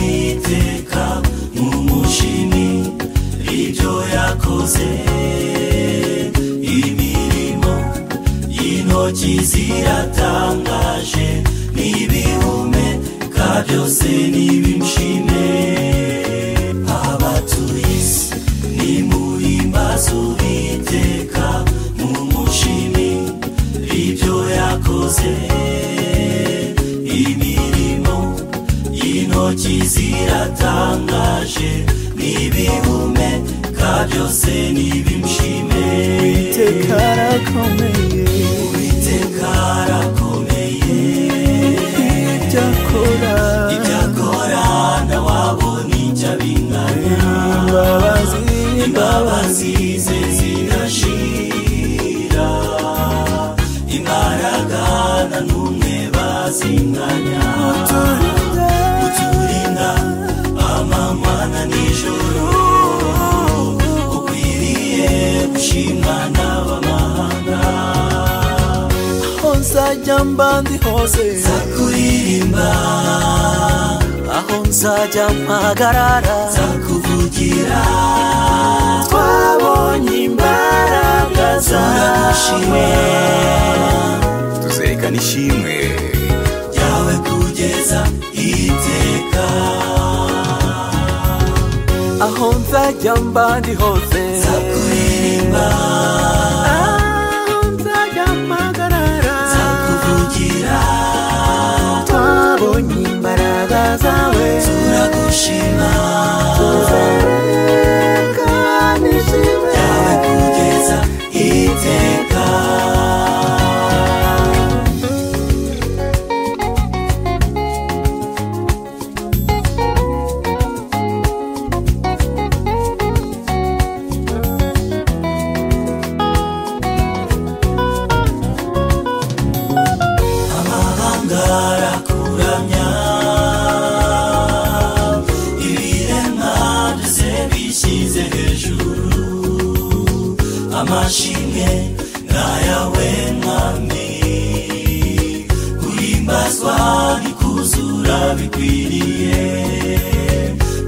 iteka mu mushimi ibyo yakoze imirimo y'intoki ziratangaje n'ibihumeka byose nibimushime abatuye isi nimuhimbaze uwiteka mu mushimi ibyo yakoze imirimo y'intoki ziratangaje n'ibihumeka byose nibimushime Uwiteka arakomeye uwiteka arakomeye ibyo akora ibyo akora ntawabona icyo abinganya imbabazi imbabazi ze zidashira imbaraga nta n'umwe bazinganya turinda uturinda amamana nijoro ukwiriye gushimwa n'abamahanga aho nzajya mba ndi hose zakuririmba aho nzajya mpagarara zakuvugira twabonye imbaraga turagushima tuzerekana ishimwe ryawe kugeza iteka aho nzajya mba ndi hose zakuririmba aho nzajya mpagarara zakuvugira twabonye imbaraga zawe turagushima kandi ishimwe yawe kugeza iteka amahanga arakuramya ibiremwa byose bishyize hejuru amashimwe ngayawe mwami guhimbazwa bikuzura bikwiriye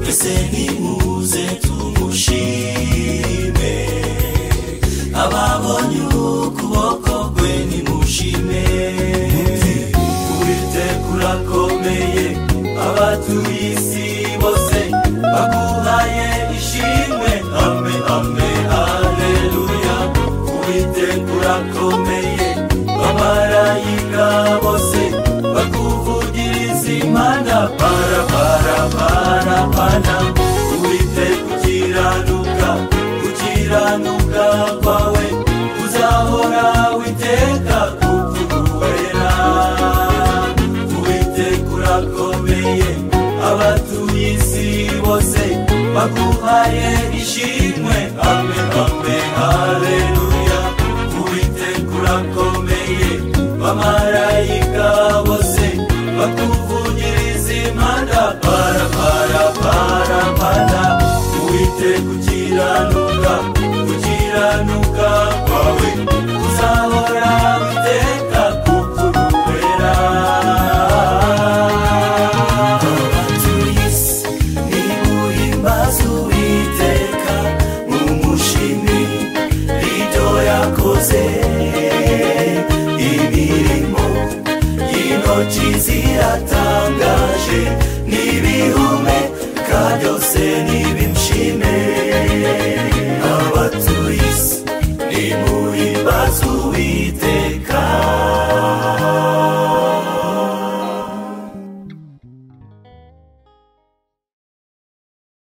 mbese nimuze tumushime ababonye ukuboko kwe nimushime uwiteka urakomeye abatuye isi bose baguhaye ishimwe ame ame aleluya uwiteka urakomeye bamarayika bose bakuvugiriza imana para para para pana uwiteka ukiranuka ukiranuka kwawe uzahora witeka kukuwera uwiteka urakomeye abatuye isi bose baguhaye ishimwe ame ame haleluya uwiteka urakomeye bamarayika bose bakuvugiriza impanda para para para para uwiteka ukiranuka ukiranuka kwawe uzahora witeka kukurubera abatuye isi nimuhimbaze uwiteka mumushimi ibyo yakoze imirimo y'intoki ziratangaje ni